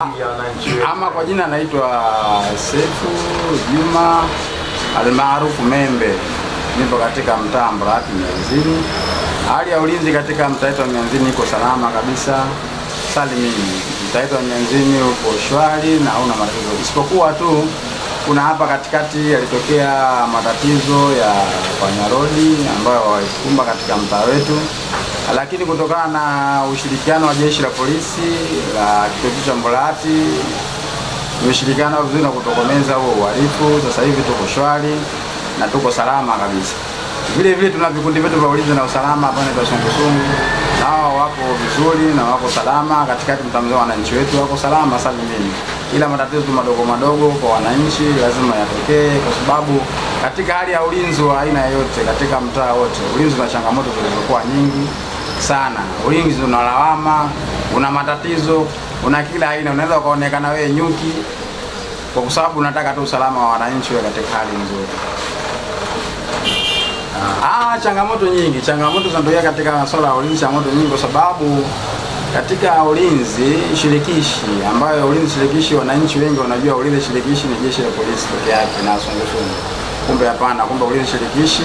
ya wananchi wetu. Ama kwa jina naitwa Sefu Juma almaarufu Membe, nipo katika mtaa Mburahati Mianzini. Hali ya ulinzi katika mtaa wetu wa Mianzini iko salama kabisa, salimini. Mtaa wetu wa Mianzini uko shwari na hauna matatizo, isipokuwa tu kuna hapa katikati yalitokea matatizo ya panyarodi ambayo walikumba katika mtaa wetu, lakini kutokana na ushirikiano wa jeshi la polisi la kituo cha Mburahati tumeshirikiana vizuri na kutokomeza huo uhalifu. Sasa hivi tuko shwari na tuko salama kabisa. Vile vile tuna vikundi vyetu vya ulinzi na usalama hapa ni sungusungu, nao wako vizuri na wako salama katikati mtamzea wananchi wetu wako salama salimini, ila matatizo tu madogo madogo kwa wananchi lazima yatokee, kwa sababu katika hali ya ulinzi wa aina yoyote katika mtaa wote, ulinzi una changamoto zilizokuwa nyingi sana. Ulinzi una lawama, una matatizo, una kila aina. Unaweza ukaonekana wewe nyuki kwa sababu unataka tu usalama wa wananchi uwe katika hali nzuri. Ah, changamoto nyingi, changamoto zinatokea katika masuala ya ulinzi, changamoto nyingi kwa sababu katika ulinzi shirikishi, ambayo ulinzi shirikishi, wananchi wengi wanajua ulinzi shirikishi ni jeshi la polisi peke yake na sungusungu. Kumbe hapana, kumbe ulinzi shirikishi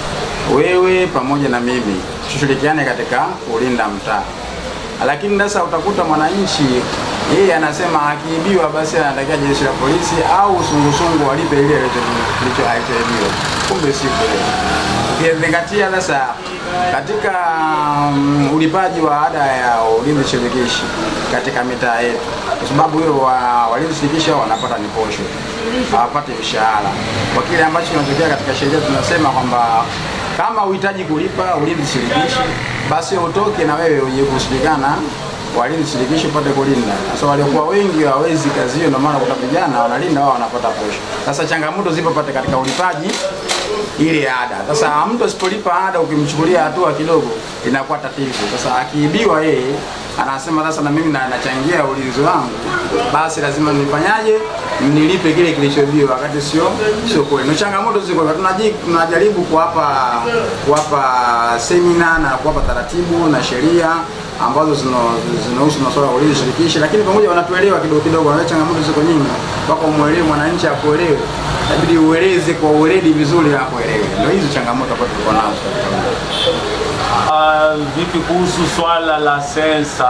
wewe pamoja na mimi tushirikiane katika kulinda mtaa. Lakini sasa utakuta mwananchi yeye anasema akiibiwa basi anatakia jeshi la polisi au sungusungu walipe ile kilicho alichoibiwa. Kumbe si kweli. Ukizingatia sasa katika um, ulipaji wa ada ya ulinzi shirikishi katika mitaa yetu, kwa sababu hiyo wa, walinzi shirikishi hao wanapata ni posho, hawapati mshahara. Kwa kile ambacho kinatokea katika sheria, tunasema kwamba kama uhitaji kulipa ulinzi shirikishi, basi utoke na wewe uje kushirikana walinzi shirikishi upate kulinda. Sasa waliokuwa wengi hawawezi kazi hiyo, ndio maana kuna vijana wanalinda wao wanapata posho. Sasa changamoto zipo pate katika ulipaji ile ada. Sasa mtu asipolipa ada, ukimchukulia hatua kidogo, inakuwa tatizo. Sasa akiibiwa yeye anasema sasa, na mimi na- nachangia ulinzi wangu, basi lazima nifanyaje? Nilipe kile kilichoibiwa, wakati sio sio kweli. Ni changamoto ziko, tunaji- tunajaribu kuwapa kuwapa semina na kuwapa taratibu na sheria ambazo zino- zinahusu masuala ya ulinzi shirikishi, lakini pamoja wanatuelewa kidogo kidogo, na changamoto ziko nyingi, mpaka umwelewe mwananchi akuelewe, inabidi ueleze kwa uweledi vizuri akuelewe. Ndio hizo changamoto ambazo tuko nazo katika mtaa. Ah, vipi kuhusu swala la sensa?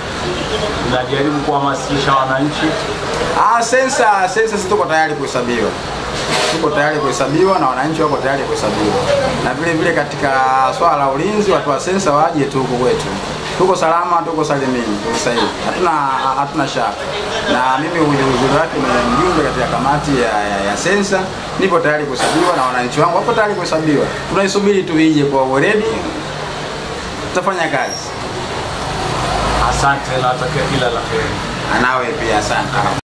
Najaribu kuhamasisha wananchi. Ah, sensa sensa, sisi tuko tayari kuhesabiwa, tuko tayari kuhesabiwa na wananchi wako tayari kuhesabiwa, na vile vile katika swala la ulinzi, watu wa sensa waje tu huku kwetu, tuko salama, tuko salimini, tuko sahihi, hatuna hatuna shaka. Na mimi uzuri wake ni mjumbe katika kamati ya, ya, ya sensa, nipo tayari kuhesabiwa na wananchi wangu wapo tayari kuhesabiwa, tunaisubiri tu ije kwa weledi, tutafanya kazi. Asante, nawatakia kila la heri. Anawe pia asante.